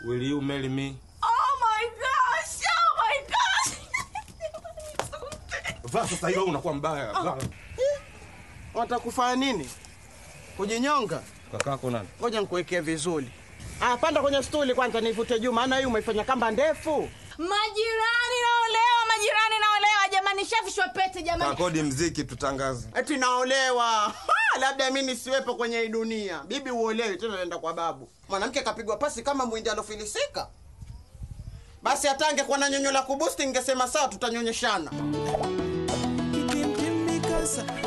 Will you marry me? Oh my gosh! Oh my gosh! Vaa sasa hiyo unakuwa mbaya. Vaa. Watakufanya nini? Kujinyonga? Kakako nani? Ngoja nikuwekee vizuri. Ah, panda kwenye stuli kwanza nivute juu, maana hii umeifanya kamba ndefu. Majirani naolewa, majirani naolewa. Jamani, shavishwa pete jamani. Kakodi mziki tutangaze. Eti naolewa. Ha, labda mimi nisiwepo kwenye hii dunia. Bibi uolewi tena naenda kwa babu. Mwanamke kapigwa pasi kama mwindi alofilisika. Basi hata angekuwa na nyonyo la kubusti ningesema sawa tutanyonyeshana. Kitimtim mikasa